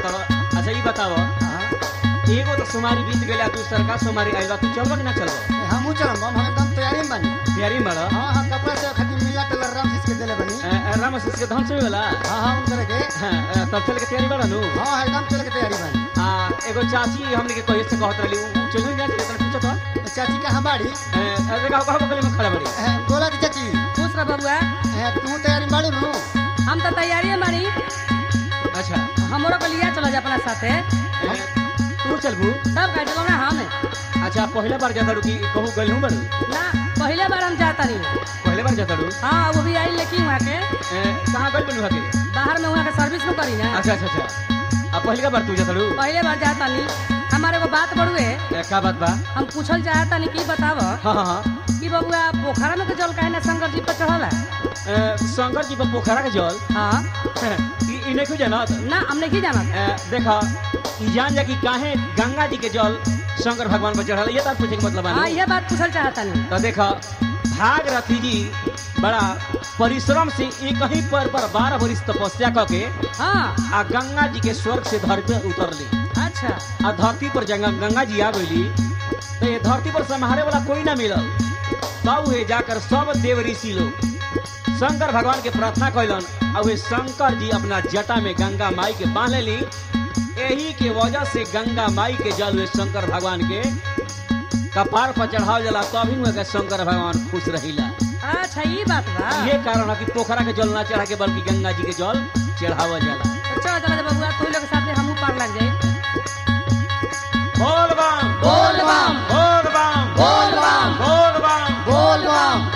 कहता अच्छा ई बताओ एगो तो सोमारी बीत गेला तू सरकार सोमारी आइल बा तू चलबा कि ना चलबा हमू चलम हम एकदम तैयारी में बनी तैयारी में बड़ा हाँ हाँ कपड़ा से खातिर मिला टेलर राम सीस के देले बनी राम से के धन से वाला हाँ हाँ उन करे के हाँ, तब चल के तैयारी बड़ा नु हाँ एकदम चले के तैयारी बनी आ एगो चाची हमने के कहे से कहत रहली उ चल जा तने पूछत हो चाची का हमारी अरे का कहा बगल में खड़ा बड़ी बोला की चाची खुश रह बबुआ ए, तू तैयारी में बाड़ू नु हम तो तैयारी है मारी अच्छा हमरो को लिया चलो जा अपना साथे ए, तू चलबू तब कह चलो ना हम अच्छा पहले बार जाता रुकी कहूँ गल हूँ बड़ू ना पहले बार हम जाता नहीं पहले बार जाता रू हाँ वो भी आई लेकिन वहाँ के कहाँ गल बनू के बाहर में वहाँ के सर्विस में करी ना अच्छा अच्छा अच्छा अब पहले का बार तू जाता रू पहले बार जाता नहीं हमारे को बात बड़ुए ए, का बात बा हम पूछल चाहता नहीं की बताव हाँ हाँ हाँ कि बबुआ पोखरा में के जल काहे ना शंकर जी पर चढ़ला ए, शंकर जी पर पोखरा के जल हाँ ई ई नहीं जानत ना हम नहीं जाना ए, देखा ई जान जा कि काहे गंगा जी के जल शंकर भगवान पर चढ़ल ये तार पूछे के मतलब हाँ है ये बात पूछल चाहता नहीं तो देखा भागरथी जी बड़ा परिश्रम से एक ही पर पर बारह वर्ष तपस्या करके हाँ आ गंगा जी के स्वर्ग से धरती पे उतरली अच्छा आ धरती पर जंगा गंगा जी आ गईली तो ये धरती पर संहारे वाला कोई ना मिलल तब वे जाकर सब देव ऋषि लोग शंकर भगवान के प्रार्थना कैलन और वे शंकर जी अपना जटा में गंगा माई के बांध ली यही के वजह से गंगा माई के जल वे शंकर भगवान के कपार पर चढ़ाव जाला तभी हुए के शंकर भगवान खुश रहिला अच्छा ये बात बा ये कारण है कि पोखरा के जल ना चढ़ा के बल्कि गंगा जी के जल चढ़ावल जाला तो चलो चलो बबुआ तू लोग के साथ हमू पार लग जाए बोल बम बोल बम बोल बम बोल बम बोल बम बोल बम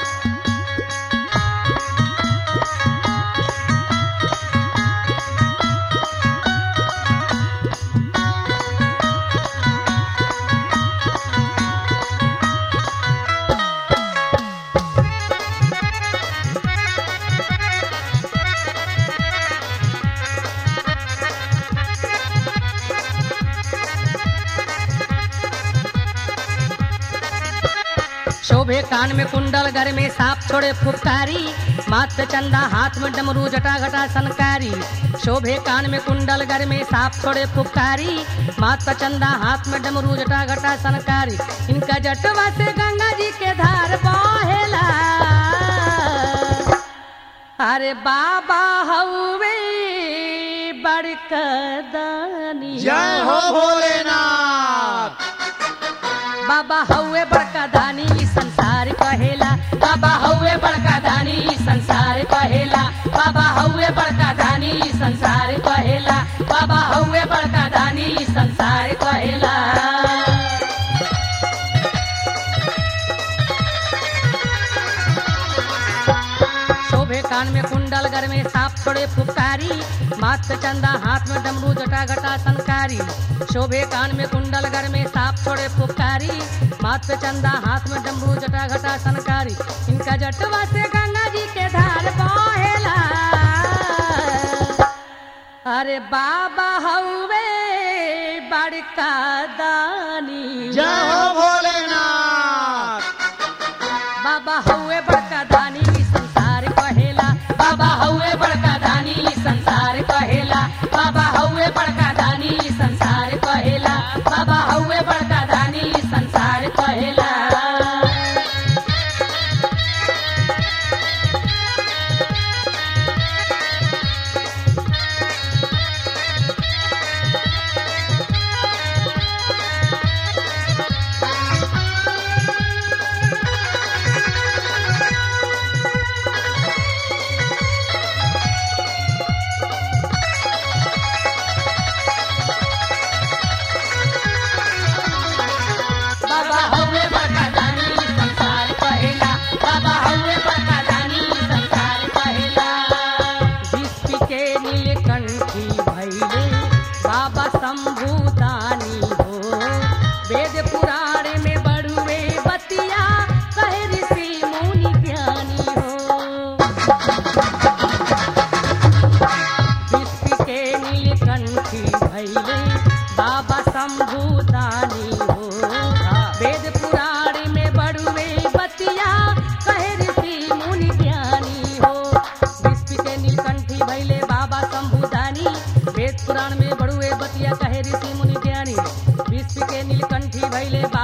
शोभे कान में कुंडल घर में सांप छोड़े फुफकारी माथ चंदा हाथ में डमरू जटा घटा सनकारी शोभे कान में कुंडल घर में सांप छोड़े फुफकारी माथ चंदा हाथ में डमरू जटा घटा सनकारी इनका जटवा से गंगा जी के धार बहेला अरे बाबा हवे बड़का दानी जय हो भोलेनाथ बाबा हौवे बड़का दानी ई संसार कहेला बाबा हौवे बड़का दानी ई संसार कहेला बाबा हौवे बड़का दानी ई संसार कहेला बाबा हौवे बड़का दानी ई संसार कहेला शोभे कान में कुंडल घर में सांप छोड़े फुफकारी माथ चंदा हाथ में डमरू जटा घटा सनकारी शोभे कान में कुंडल घर में सांप छोड़े फुफकारी माथ पे चंदा हाथ में डमरू जटा घटा सनकारी इनका जटवा से गंगा जी के धार बहेला अरे बाबा हौवे बड़का दानी जय हो भोलेनाथ बाबा हौवे बड़का दानी ई संसार कहेला बाबा हौवे बड़का दानी ई संसार कहेला बाबा हौवे बड़का दानी ई संसार कहेला बाबा हौवे बड़का दानी ई संसार कहेला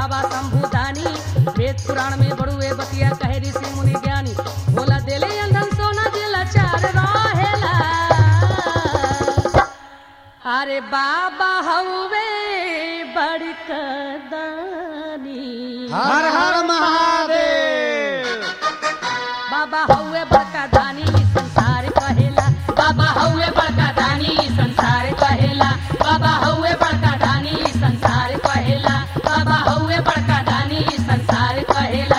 बाबा शंभुदानी वेद पुराण में बड़ुए बतिया कहे ऋषि मुनि ज्ञानी बोला देले अंधन सोना दिला चार रहेला अरे बाबा हवे बड़ कदानी हर हर महादेव बाबा हौवे बड़का दानी ई संसार कहेला बाबा हौवे बड़का दानी ई संसार कहेला बाबा हौवे बड़का दानी ई संसार कहेला बाबा हौवे बड़का दानी ई संसार कहेला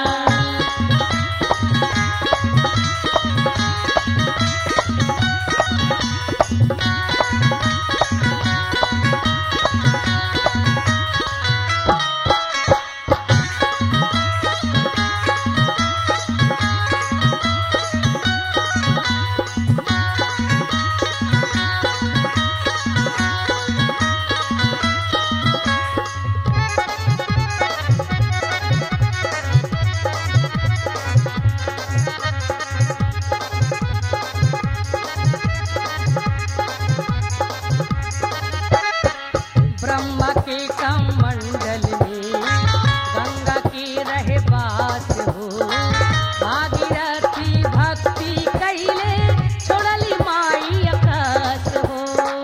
ब्रह्मा के कमंडल में गंगा की रहे बात हो भागीरथी भक्ति कैले छोड़ली माई आकाश हो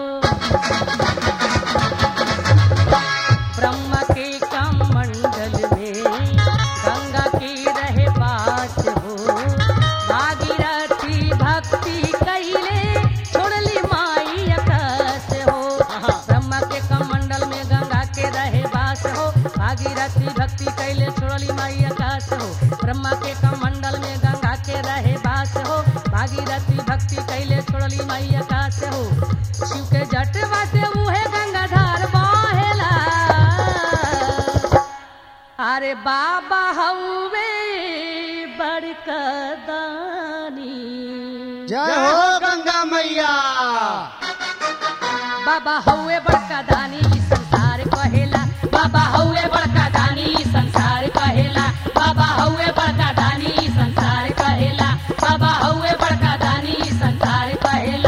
ब्रह्मा के कमंडल में गंगा की रहे बात हो भागीरथी भक्ति कैले छोड़ली माई आकाश हो ब्रह्मा के कमंडल में गंगा के रहे बास हो भागीरथी भक्ति कैले छोड़ली माई आकाश हो ब्रह्मा के कमंडल में गंगा के रहे बास हो भागीरथी भक्ति कैले छोड़ली माई आकाश हो शिव के जटवा से उहे गंगाधार बहेला अरे बाबा हौवे बड़का दानी जय हो गंगा मैया बाबा हौवे बड़का दानी ई संसार कहेला बाबा हौवे बड़का दानी ई संसार कहेला बाबा हौवे बड़का दानी ई संसार कहेला बाबा हौवे बड़का दानी ई संसार कहेला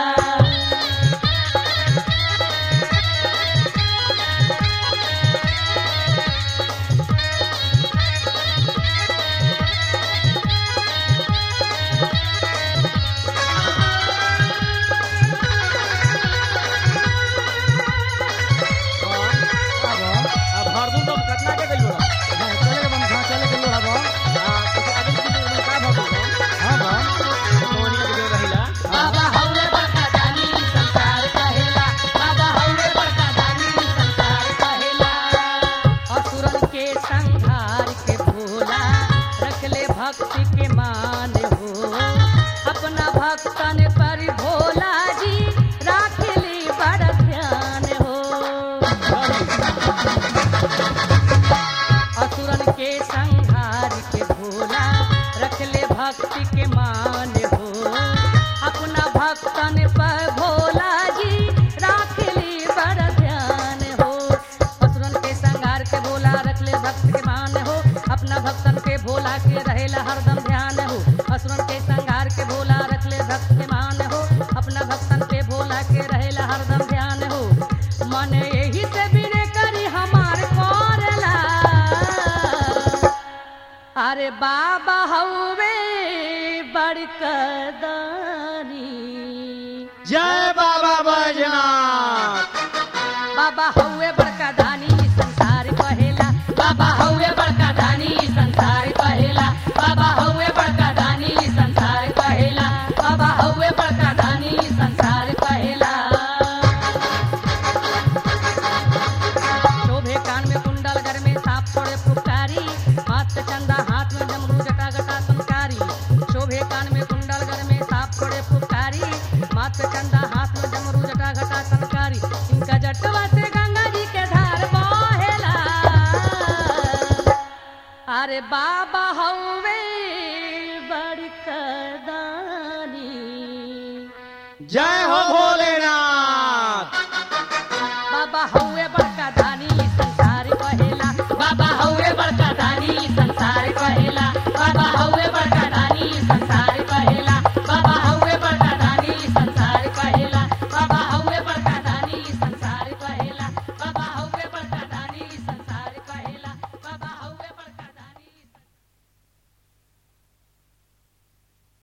अब हरदम तुम कितना के गइल बड़ा चले के बम चले के लोड़ा बम हां तो आगे की उम्र का भगो हां बम मोहनी के जो रहिला बाबा हौवे बड़का दानी ई संसार कहेला बाबा हौवे बड़का दानी ई संसार कहेला असुरन के संहार के भोला रखले भक्ति के मान हो अपना भक्तन पर भोला जी राखली बड़ ध्यान हो असुरन के संहार के भोला रखले भक्ति के मान हो अपना भक्तन पर भोला जी राखली बड़ ध्यान हो असुरन के संहार के भोला रखले भक्त के मान हो अपना भक्तन के भोला के रहेला हरदम ध्यान हो असुरन के संहार के भोला रखले भक्त के मान हो अपना भक्तन के भोला के रहेला हरदम ध्यान हो मन यही से बिने करी हमार करेला अरे बाबा हौवे बड़का दानी जय बाबा बैजनाथ बाबा हौवे बड़का दानी ई संसार कहेला बाबा हौवे बड़का दानी ई संसार कहेला बाबा हौवे बड़का दानी ई संसार कहेला बाबा हौवे बड़का दानी ई संसार कहेला शोभे कान में कुंडल घर में सांप छोड़े फुफकारी माथ चंदा हाथ में डमरू जटा गटा संकारी शोभे कान में कुंडल घर में सांप छोड़े फुफकारी माथ चंदा हाथ में डमरू जटा घटा संकारी इनका जटवा से गंगा जी के धार बहेला अरे बाबा हौवे